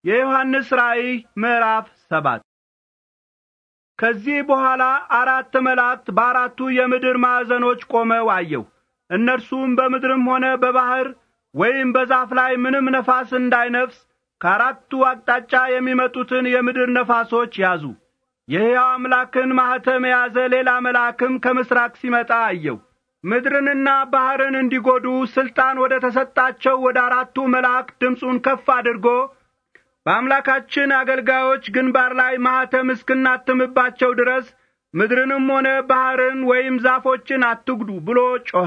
የዮሐንስ ራእይ ምዕራፍ ሰባት ከዚህ በኋላ አራት መላእክት በአራቱ የምድር ማዕዘኖች ቆመው አየሁ። እነርሱም በምድርም ሆነ በባሕር ወይም በዛፍ ላይ ምንም ነፋስ እንዳይነፍስ ከአራቱ አቅጣጫ የሚመጡትን የምድር ነፋሶች ያዙ። የሕያው አምላክን ማኅተም የያዘ ሌላ መልአክም ከምሥራቅ ሲመጣ አየሁ። ምድርንና ባሕርን እንዲጐዱ ሥልጣን ወደ ተሰጣቸው ወደ አራቱ መላእክት ድምፁን ከፍ አድርጎ በአምላካችን አገልጋዮች ግንባር ላይ ማኅተም እስክናትምባቸው ድረስ ምድርንም ሆነ ባሕርን ወይም ዛፎችን አትጉዱ ብሎ ጮኸ።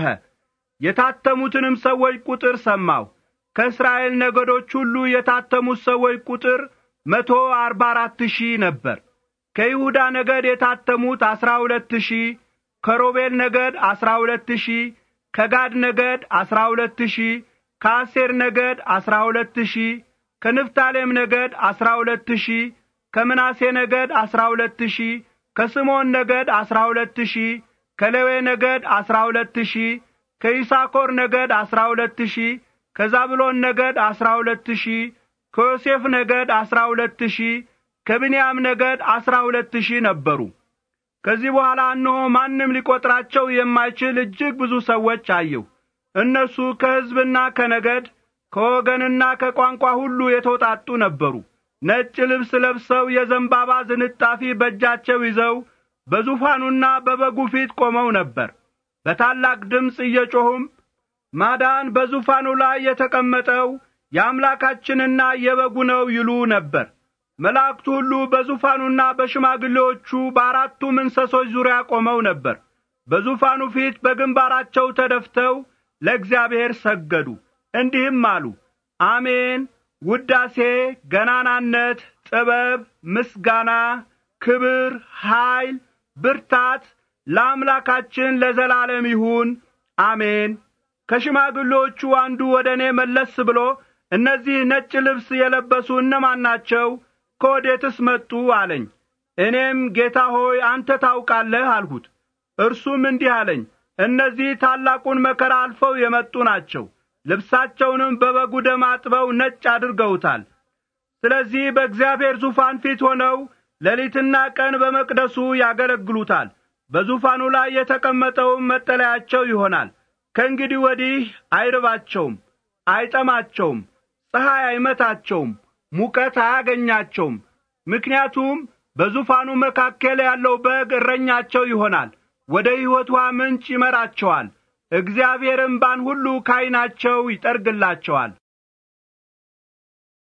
የታተሙትንም ሰዎች ቁጥር ሰማሁ። ከእስራኤል ነገዶች ሁሉ የታተሙት ሰዎች ቁጥር መቶ አርባ አራት ሺህ ነበር። ከይሁዳ ነገድ የታተሙት አሥራ ሁለት ሺህ ከሮቤል ነገድ አሥራ ሁለት ሺህ ከጋድ ነገድ አሥራ ሁለት ሺህ ከአሴር ነገድ አሥራ ሁለት ሺህ ከንፍታሌም ነገድ አሥራ ሁለት ሺህ ከምናሴ ነገድ አሥራ ሁለት ሺህ ከስምዖን ነገድ አሥራ ሁለት ሺህ ከሌዌ ነገድ አሥራ ሁለት ሺህ ከይሳኮር ነገድ አሥራ ሁለት ሺህ ከዛብሎን ነገድ አሥራ ሁለት ሺህ ከዮሴፍ ነገድ አሥራ ሁለት ሺህ ከብንያም ነገድ አሥራ ሁለት ሺህ ነበሩ። ከዚህ በኋላ እነሆ ማንም ሊቈጥራቸው የማይችል እጅግ ብዙ ሰዎች አየሁ። እነርሱ ከሕዝብና ከነገድ ከወገንና ከቋንቋ ሁሉ የተውጣጡ ነበሩ። ነጭ ልብስ ለብሰው የዘንባባ ዝንጣፊ በእጃቸው ይዘው በዙፋኑና በበጉ ፊት ቆመው ነበር። በታላቅ ድምፅ እየጮኹም ማዳን በዙፋኑ ላይ የተቀመጠው የአምላካችንና የበጉ ነው ይሉ ነበር። መላእክቱ ሁሉ በዙፋኑና በሽማግሌዎቹ በአራቱም እንስሶች ዙሪያ ቆመው ነበር። በዙፋኑ ፊት በግንባራቸው ተደፍተው ለእግዚአብሔር ሰገዱ። እንዲህም አሉ፣ አሜን። ውዳሴ፣ ገናናነት፣ ጥበብ፣ ምስጋና፣ ክብር፣ ኀይል፣ ብርታት ለአምላካችን ለዘላለም ይሁን፣ አሜን። ከሽማግሌዎቹ አንዱ ወደ እኔ መለስ ብሎ እነዚህ ነጭ ልብስ የለበሱ እነማን ናቸው? ከወዴትስ መጡ? አለኝ። እኔም ጌታ ሆይ አንተ ታውቃለህ አልሁት። እርሱም እንዲህ አለኝ፣ እነዚህ ታላቁን መከራ አልፈው የመጡ ናቸው። ልብሳቸውንም በበጉ ደም አጥበው ነጭ አድርገውታል። ስለዚህ በእግዚአብሔር ዙፋን ፊት ሆነው ሌሊትና ቀን በመቅደሱ ያገለግሉታል። በዙፋኑ ላይ የተቀመጠውም መጠለያቸው ይሆናል። ከእንግዲህ ወዲህ አይርባቸውም፣ አይጠማቸውም፣ ፀሐይ አይመታቸውም፣ ሙቀት አያገኛቸውም። ምክንያቱም በዙፋኑ መካከል ያለው በግ እረኛቸው ይሆናል፣ ወደ ሕይወት ውኃ ምንጭ ይመራቸዋል። እግዚአብሔር እምባን ሁሉ ከዐይናቸው ይጠርግላቸዋል።